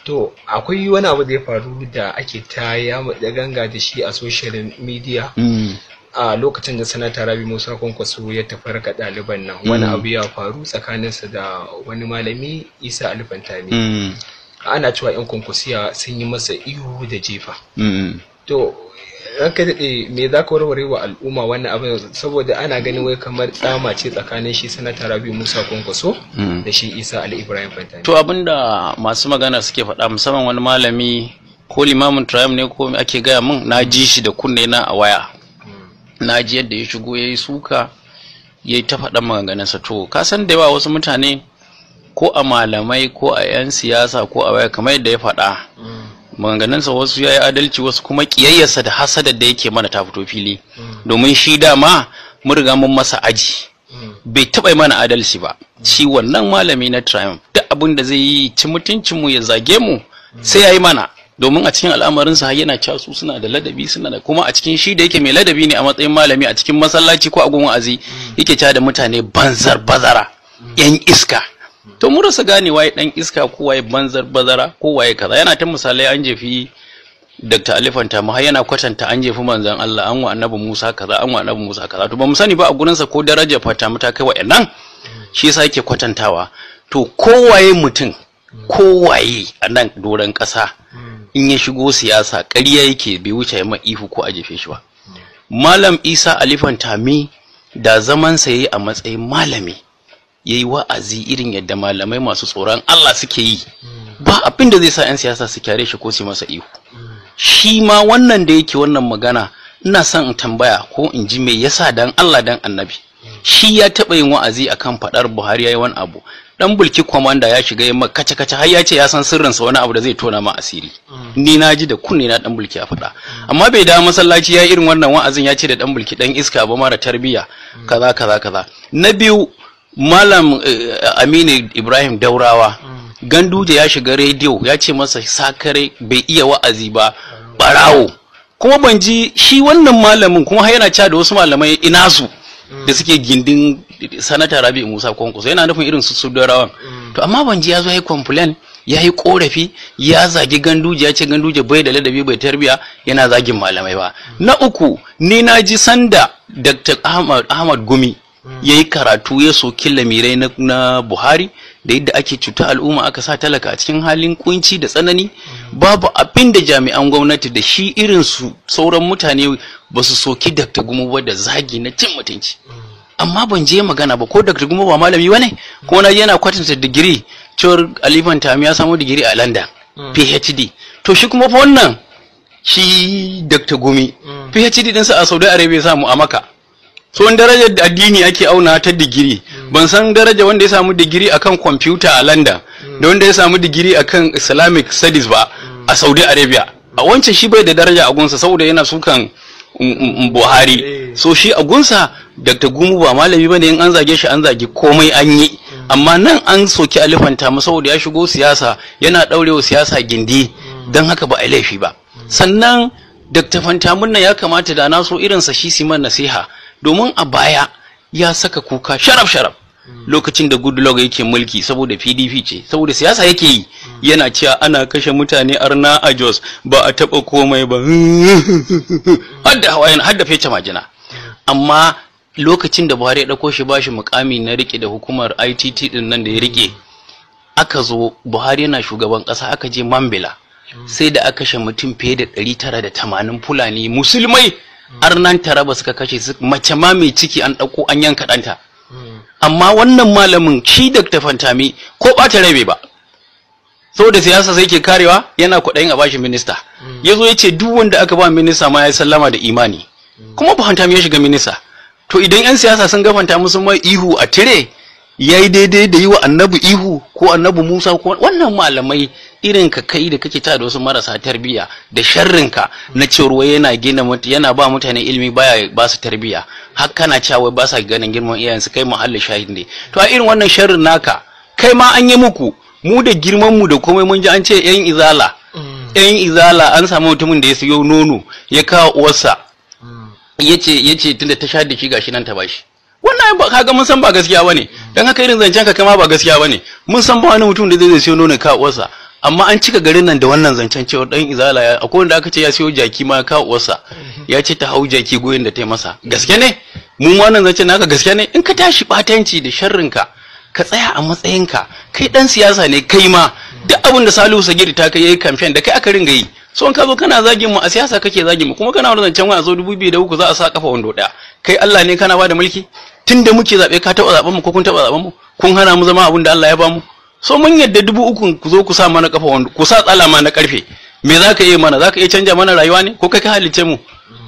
to akwai wani abu da ya faru da ake ta yamu da ganga da shi a social media a lokacin da sanata rabi musa kwankwaso ya tafarka ɗaliban nan wani abu ya faru tsakaninsa da wani malami isa alifantami ana cewa 'yan kwankwasiya sun yi masa ihu da jefa to ranka daɗe me za ka warware wa al'umma wannan abin saboda ana ganin wai kamar tsama ce tsakanin shi sanata rabi musa kwankwaso da shi isa ali ibrahim fantani to abinda masu magana suke faɗa musamman wani malami ko limamin triumph ne ko ake gaya min na ji shi da kunne na a waya na ji yadda ya shigo ya yi suka ya yi ta faɗan maganganunsa to ka san da yawa wasu mutane ko a malamai ko a 'yan siyasa ko a waya kamar yadda ya faɗa maganganunsa wasu ya yi adalci wasu kuma ƙiyayyarsa da hasadar da yake mana ta fito fili domin shi dama mun riga mun masa aji bai taɓa mana adalci ba shi wannan malami na triumph duk abin da zai yi ci mutuncinmu ya zage mu sai ya yi mana domin a cikin al'amarinsa yana cewa su suna da ladabi suna da kuma a cikin shi da yake mai ladabi ne a matsayin malami a cikin masallaci ko a gun wa'azi yake cewa da mutane banzar bazara yan iska to mu rasa gane waye dan iska ko waye banzar bazara ko waye kaza yana ta misalai an jefi Dr. Alifanta mu har yana kwatanta an jefi manzon Allah an wa Annabi Musa kaza an wa Annabi Musa kaza to ba mu sani ba a gurinsa ko daraja fata mu ta kai wa'annan shi yasa yake kwatantawa to kowaye mutum kowaye a nan doron ƙasa in ya shigo siyasa ƙarya yake bai wuce ya ihu ko a jefe shi ba malam isa alifan tami da zamansa ya yi a matsayin malami ya yi wa'azi irin yadda malamai masu tsoron allah suke yi ba abin da zai sa 'yan siyasa su kyare shi ko su masa ihu shi ma wannan da yake wannan magana ina son in tambaya ko in ji me yasa dan allah dan annabi shi ya taɓa yin wa'azi akan faɗar buhari ya yi wani abu dan bulki kwamanda ya shiga yamma kace kace har ya ce ya san sirrinsa wani abu da zai tona ma asiri ni na ji da kunne na dan bulki ya faɗa amma bai da masallaci ya irin wannan wa'azin ya ce da dan bulki dan iska ba mara tarbiyya kaza kaza kaza na biyu malam aminu ibrahim daurawa ganduje ya shiga rediyo ya ce masa sakare bai iya wa'azi ba barawo kuma ban ji shi wannan malamin kuma har yana cewa da wasu malamai ina su da suke gindin sanata rabi musa kwankwaso yana nufin irin su su rawan to amma ban ji ya zo ya yi complain ya yi korafi ya zagi ganduje ya ce ganduje bai da ladabi bai tarbiya yana zagin malamai ba na uku ni na ji sanda dr ahmad, ahmad gumi ya yi karatu ya soki lamirai na, na buhari da yadda ake cuta al'umma aka sa talaka a cikin halin kunci da tsanani babu abin da jami'an gwamnati da shi irin su sauran mutane ba su soki dr gumu ba da zagi na cin mutunci amma ban je magana ba ko dr gumu ba malami ba ne ko na yana kwatanta digiri cewar alifan tami ya samu digiri a london phd to shi kuma fa wannan shi dr gumi phd dinsa a saudi arabia samu a maka so darajar addini ake auna ta digiri ban san daraja wanda ya samu digiri akan kwamfuta a london da wanda ya samu digiri akan islamic studies ba a saudi arabia a wancan shi bai da daraja a gunsa saboda yana sukan buhari so shi a gunsa dr gumu ba malami bane in an zage shi an zage komai an yi amma nan an soki alifanta mu saboda ya shigo siyasa yana daurewa siyasa gindi don haka ba a laifi ba sannan dr fantamun nan ya kamata da na so irinsa shi siman nasiha domin a baya ya saka kuka sharaf sharaf lokacin da goodluck yake mulki saboda pdp ce saboda siyasa yake yi yana cewa ana kashe mutane arna a jos ba a taba komai ba hadda hawayen hadda fece majina amma lokacin da buhari ya dauko shi bashi mukami na rike da hukumar itt din nan da ya rike aka zo buhari yana shugaban kasa aka je mambila sai da aka kashe mutum fiye da 980 fulani musulmai arnan taraba suka kashe su mace ma mai ciki an ɗauko an yanka ɗanta amma wannan malamin shi Dr. Fantami ko ɓata rabe ba saboda siyasa sai ke karewa yana kwaɗayin a bashi minista ya zo ya ce duk wanda aka ba minista ma ya sallama da imani kuma ba Fantami ya shiga minista to idan 'yan siyasa sun ga Fantami sun mai ihu a tire ya yi daidai da yi wa annabi ihu ko annabi musa ko wannan malamai irin ka kai da kake ta da wasu marasa tarbiyya da sharrinka na cewar yana gina yana ba mutane ilimi baya ba su tarbiyya har kana cewa ba sa ganin girman iyayen su kai muhalli shahid ne to a irin wannan sharrin naka kai ma an yi muku mu da girman mu da komai mun ji an ce yan izala yan izala an samu mutumin da ya siyo nono ya kawo uwarsa yace yace tunda ta sha da shi gashi nan ta bashi wannan ba kaga mun san ba gaskiya bane dan haka irin zancen ka kama ba gaskiya bane mun san ba wani mutum da zai siyo nono ka uwarsa amma an cika garin nan da wannan zancen cewa dan izala ya akwai wanda aka ce ya siyo jaki ma ka uwarsa ya ce ta hau jaki goyin da ta yi masa gaske ne mu ma wannan zancen naka gaske ne in ka tashi batanci da sharrinka ka tsaya a matsayinka kai dan siyasa ne kai ma duk abin da Salihu Sagiri ta kai yayi campaign da kai aka ringa yi so in ka zo kana zagin mu a siyasa kake zagin mu kuma kana wannan zancen wani a zo 2003 za a sa kafa wando daya kai Allah ne kana bada mulki tunda muke zabe ka taba zaben mu ko kun taba zaben mu kun hana mu zama abin da Allah ya ba mu so mun yadda dubu uku ku zo ku sa mana kafa wando ku sa tsala ma na karfe me za ka iya mana za ka iya canja mana rayuwa ne ko kai ka halice mu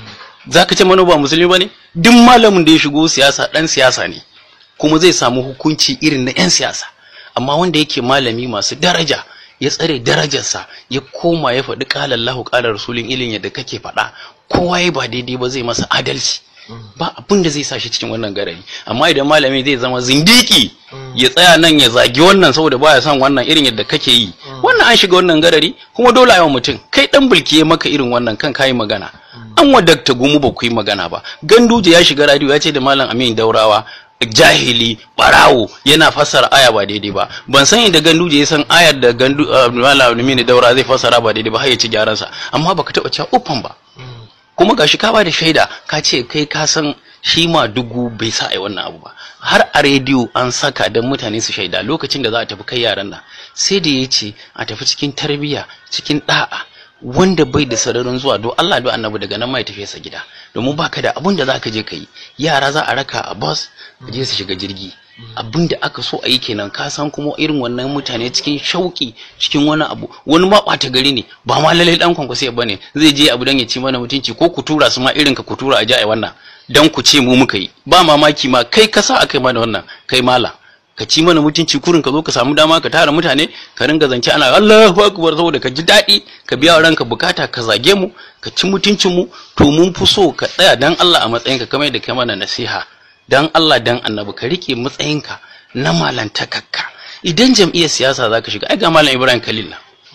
za ka ce mana ba musulmi ba ne duk malamin da ya shigo siyasa dan siyasa ne kuma zai samu hukunci irin na 'yan siyasa amma wanda yake malami masu daraja ya tsare darajarsa ya koma ya faɗi ƙalar lahu ƙalar rasulun ilin yadda kake faɗa kowa ya ba daidai ba zai masa adalci ba abin da zai sa shi cikin wannan garari amma idan malami zai zama zindiki ya tsaya nan ya zagi wannan saboda baya son wannan irin yadda kake yi wannan an shiga wannan garari kuma dole yawan mutum kai dan bulki ya maka irin wannan kan kayi magana an wadakta gumu ba ku yi magana ba ganduje ya shiga radio ya ce da malam amin daurawa jahili barawo yana fassara aya ba daidai ba ban san inda ganduje ya san ayar da gandu malam amin daura zai fassara ba daidai ba har ya ci gyaran sa amma baka taba cewa uffan ba kuma gashi ka ba da shaida ka ce kai ka san shi ma dugu bai sa ai wannan abu ba har a rediyo an saka don mutane su shaida lokacin da za a tafi kai yaran nan sai da ya ce a tafi cikin tarbiyya cikin da'a wanda bai da sararin zuwa do Allah do annabi daga nan mai tafi sa gida domin baka da abun da zaka je kai yara za a raka a bus je su shiga jirgi abin da aka so a yi kenan ka san kuma irin wannan mutane cikin shauki cikin wani abu wani ma ɓata gari ne ba ma lalai dan kwankwasi ba ne zai je abu dan ya ci mana mutunci ko ku tura su ma irin ka ku tura a ji a wannan dan ku ce mu muka yi ba mamaki ma kai ka sa aka yi mana wannan kai mala ka ci mana mutunci kurin ka zo ka samu dama ka tara mutane ka ringa zance ana Allahu akbar saboda ka ji daɗi ka biya wa ranka bukata ka zage mu ka ci mutuncin mu to mun fi so ka tsaya dan Allah a matsayinka kamar da kai mana nasiha dan Allah dan annabi ka rike matsayinka na malantakakka idan jam'iyyar siyasa zaka shiga ai ga malam Ibrahim Khalil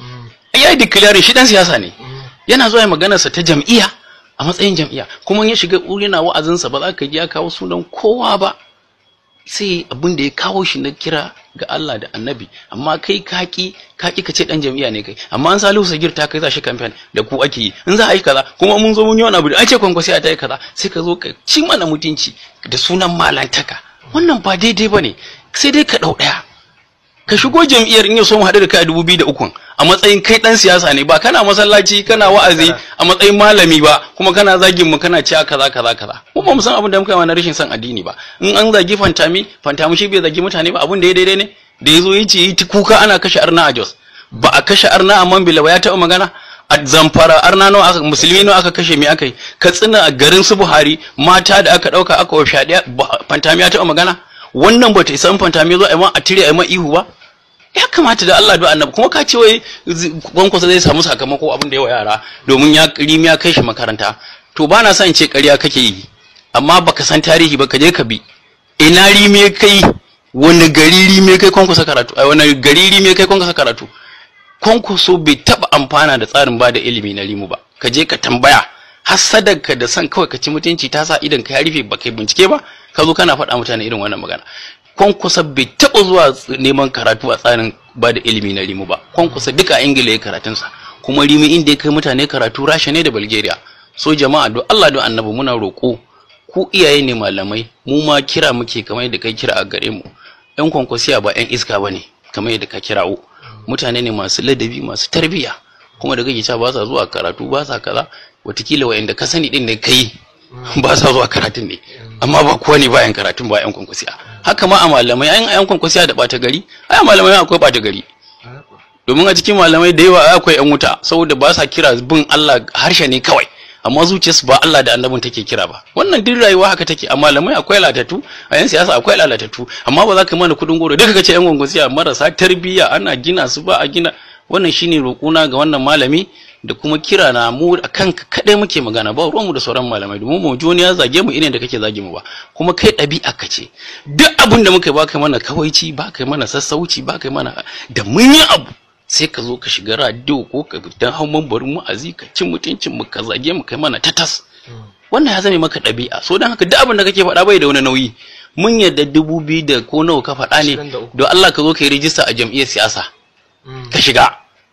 ai yayi declare shi dan siyasa ne yana zuwa magana sa ta jam'iyya a matsayin jam'iyya kuma ya shiga urina wa'azin sa ba za ka ji ya kawo sunan kowa ba sai abin da ya kawo shi na kira ga Allah da annabi amma kai kaki kaki ka ce dan jam'iyya ne kai amma an salihu sagir ta kai za shi campaign da ku ake yi in za a yi kaza kuma mun zo mun yi wani abu da ake kwankwasi a ta yi kaza sai ka zo ka ci mana mutunci da sunan malantaka wannan ba daidai ba ne sai dai ka ɗau ɗaya ka shigo jam'iyyar in ya so mu haɗu da kai a dubu biyu da ukun a matsayin kai ɗan siyasa ne ba kana masallaci kana wa'azi a matsayin malami ba kuma kana zagin mu kana cewa kaza kaza kaza mu ba mu san abin da muka yi na rashin son addini ba in an zagi fantami fantami shi bai zagi mutane ba abin da ya daidai ne da ya zo ya ce yi kuka ana kashe arna a jos ba a kashe arna a mambila ba ya taɓa magana a zamfara arna nawa aka musulmi nawa aka kashe me aka yi katsina a garin su buhari mata da aka ɗauka aka wa fyaɗe fantami ya taɓa magana wannan bata isa fantami zo a a tire a ma ihu ba ya kamata da Allah da annabi kuma ka ce wai gwankwasa zai samu sakamako abin da yawa yara domin ya rimi ya kai shi makaranta to ba na son ce ƙarya kake yi amma baka san tarihi ba ka je ka bi ina rimi kai wani gari rimi kai kwankwasa karatu ai wani gari rimi kai kwankwasa karatu kwankwaso bai taba amfana da tsarin ba da ilimi na rimu ba ka je ka tambaya hasadarka da san kawai ka ci mutunci ta sa idan ka ya rufe ba kai bincike ba ka zo kana faɗa mutane irin wannan magana kwankwasa bai taɓa zuwa neman karatu a tsarin ba da ilimi na rimu ba kwankwasa duka ingila ya karatunsa kuma rimi inda ya kai mutane karatu rasha ne da bulgaria so jama'a do allah do annabi muna roƙo ku iyaye ne malamai mu ma kira muke kamar yadda kai kira a gare mu yan kwankwasiya ba yan iska ba ne kamar yadda ka kirawo mutane ne masu ladabi masu tarbiyya kuma da kake cewa ba sa zuwa karatu ba sa kaza watakila wa'anda ka sani din ne kai ba sa zuwa karatun ne amma ba kowa ne bayan karatun ba yan kwankwasiya haka ma a malamai an yan kwankwasiya da bata gari ai malamai akwai bata gari domin a cikin malamai da yawa akwai yan wuta saboda ba sa kira bin Allah harshe ne kawai amma zuciyarsu ba Allah da annabin take kira ba wannan duk rayuwa haka take a malamai akwai latatu a yan siyasa akwai lalatatu amma ba za ka mana kudin goro duka kace yan kwankwasiya marasa tarbiyya ana gina su ba a gina wannan shine roƙona ga wannan malami da kuma kira na mu a kanka kadai muke magana ba ruwanmu da sauran malamai domin mu ji wani ya zage mu irin da kake zage mu ba kuma kai ɗabi'a ka ce duk abin da muka yi ba kai mana kawaici ba kai mana sassauci ba kai mana da mun yi abu sai ka zo ka shiga radio ko ka dan hau mambarin mu'azi ka ci mutuncin mu ka zage mu kai mana tatas wannan ya zame maka ɗabi'a so don haka duk abin da kake faɗa bai da wani nauyi mun yadda dubu biyu da ko nawa ka faɗa ne don Allah ka zo ka yi rijista a jam'iyyar siyasa ka shiga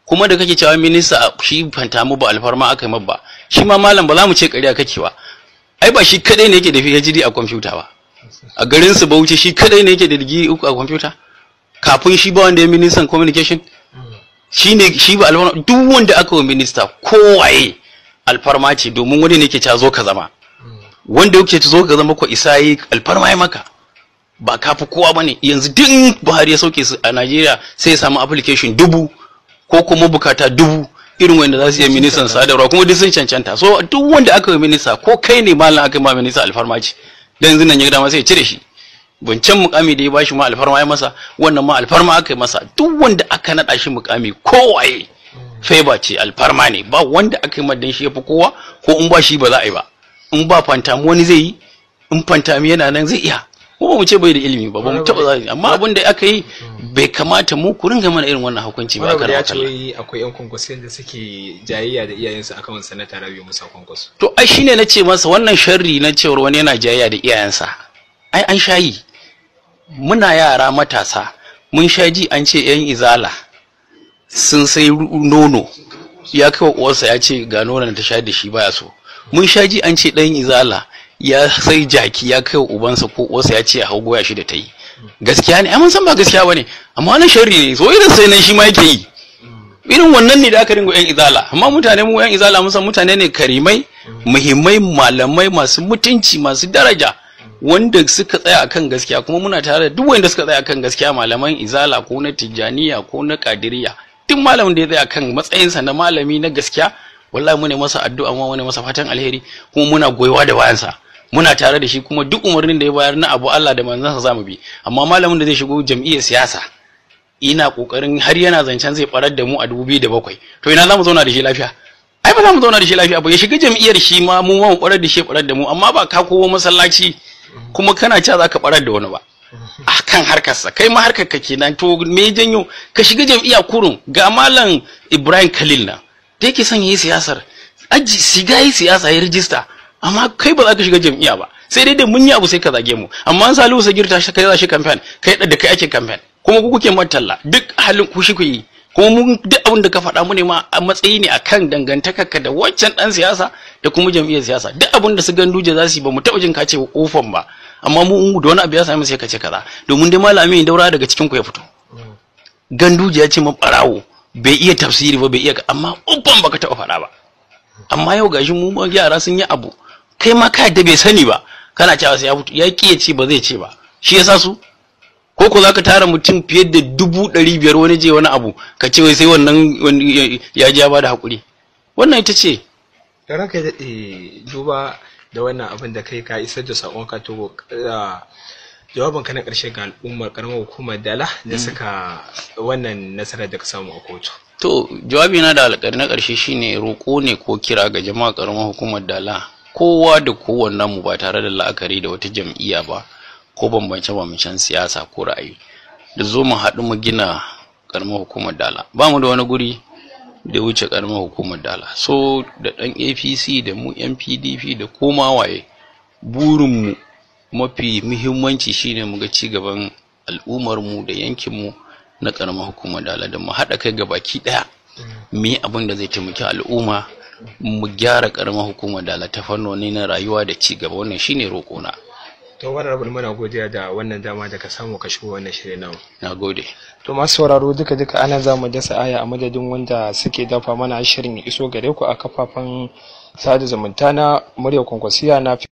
kuma da kake cewa minista shi fanta mu ba alfarma aka yi ba shi ma malam ba za mu ce ƙarya kake ba ai ba shi kadai ne yake da PhD a kwamfuta ba a garin su Bauchi shi kadai ne yake da digiri uku a kwamfuta kafin shi ba wanda ya ministan communication shi ne shi ba alfarma duk wanda aka wa minista kowaye alfarma ce domin wani ne ke ca zo ka zama wanda yake zo ka zama ko isa yi alfarma ya maka ba kafi kowa ba ne yanzu duk Buhari ya sauke su a Najeriya sai ya samu application dubu ko kuma bukata dubu irin wanda za su yi ministan sadarwa kuma duk sun cancanta so duk wanda aka yi minista ko kai ne malam aka yi ma minista alfarma ce dan yanzu nan ya dama sai ya cire shi wancan mukami da ya bashi ma alfarma ya masa wannan ma alfarma aka yi masa duk wanda aka naɗa shi mukami kowaye favor ce alfarma ne ba wanda aka yi madan shi ya fi kowa ko in ba shi ba za a yi ba in ba fantami wani zai yi in fantami yana nan zai iya ko ba mu ce bai da ilimi ba ba mu taba zai amma abin da aka yi bai kamata mu ku ringa mana irin wannan hukunci ba Wani aka ya ce rawa wai akwai yan kwankwaso da suke jayayya da iyayensu akan sanata Rabi Musa Kwankwaso. to ai shine na ce masa wannan sharri na cewar wani yana jayayya da iyayensa ai an shayi muna yara matasa mun sha ji an ce yan izala sun sai ru- nono ya kai wa uwarsa ya ce ga nonon ta sha da shi baya so mun sha ji an ce dan izala ya sai jaki ya kai wa ubansa ko uwarsa ya ce ya hau goya shi da ta yi gaskiya ne ai mun san ba gaskiya bane amma wannan sharri ne so irin sai nan shi ma yake yi irin wannan ne da aka ringo yan izala amma mutane mu yan izala mun san mutane ne karimai muhimmai malamai masu mutunci masu daraja wanda suka tsaya akan gaskiya kuma muna tare da duk wanda suka tsaya akan gaskiya malaman izala ko na tijjaniya ko na kadiriya duk malamin da ya tsaya akan matsayinsa na malami na gaskiya wallahi mu ne masa addu'a mu ne masa fatan alheri kuma muna goyewa da bayansa muna tare da shi kuma duk umarnin da ya bayar na abu Allah da manzansa zamu bi amma malamin da zai shigo jam'iyyar siyasa ina kokarin har yana zancen zai barar da mu a 2007 to ina zamu zauna da shi lafiya ai ba za mu zauna da shi lafiya ba ya shiga jam'iyyar shi ma mu ma mu barar da shi ya barar da mu amma ba ka kowa masallaci kuma kana cewa zaka barar da wani ba a kan harkarsa kai ma harkar ka kenan to me janyo ka shiga jam'iyya kurun ga malam Ibrahim Khalil na da yake son yi siyasar aji shiga yi siyasa ya rijista amma kai ba za ka shiga jam'iyya ba sai dai da mun yi abu sai ka zage mu amma an salihu sagir ta kai za shi campaign kai da kai ake campaign kuma ku kuke matalla duk halin ku shi ku yi kuma mun duk abin da ka faɗa mu ne ma a matsayi ne akan dangantakarka da wancan dan siyasa da kuma jam'iyyar siyasa duk abin da su ganduje za su yi ba mu taɓa jin ka ce ofan ba amma mu in da wani abu ya sami sai ka ce kaza domin dai malami daura daga cikin ku ya fito ganduje ya ce ma barawo bai iya tafsiri ba bai iya amma ofan baka taɓa faɗa ba amma yau gashi mu ma yara sun yi abu kai ma ka yadda bai sani ba kana cewa sai ya fito ya ki ya ce ba zai ce ba shi yasa su ko ko zaka tara mutum fiye da dubu ɗari biyar wani je wani abu ka ce wai sai wannan wani ya ji ya bada hakuri wannan ita ce Da ranka ya daɗe duba da wannan abin da kai ka isar da saƙonka to jawabin ka na ƙarshe ga al'ummar ƙaramar hukumar dala da suka wannan nasarar da ka samu a kotu. to jawabi na da alƙari na ƙarshe shine roƙo ne ko kira ga jama'a ƙaramar hukumar dala kowa da kowannen mu ba tare da la'akari da wata jam'iyya ba ko bambance-bambancen siyasa ko ra'ayi da zo mu haɗu mu gina ƙaramar hukumar dala ba mu da wani guri da ya wuce ƙaramar hukumar dala so da ɗan apc da mu yan pdp da koma waye burinmu mafi muhimmanci shine mu ga ci gaban al'ummarmu da yankinmu na ƙaramar hukumar dala da mu haɗa kai ga baki ɗaya mu yi abin da zai taimaki al'umma mu gyara ƙaramar hukumar dala ta fannoni na rayuwa da ci gaba wannan shine roƙona To wani rabu muna godiya da wannan dama da ka samu ka shigo wannan shirin namu. na gode To masu sauraro duka duka ana za mu dasa aya a madadin wanda suke dafa mana shirin ya iso gare ku a kafafen sada zumunta na murya kwankwasiya na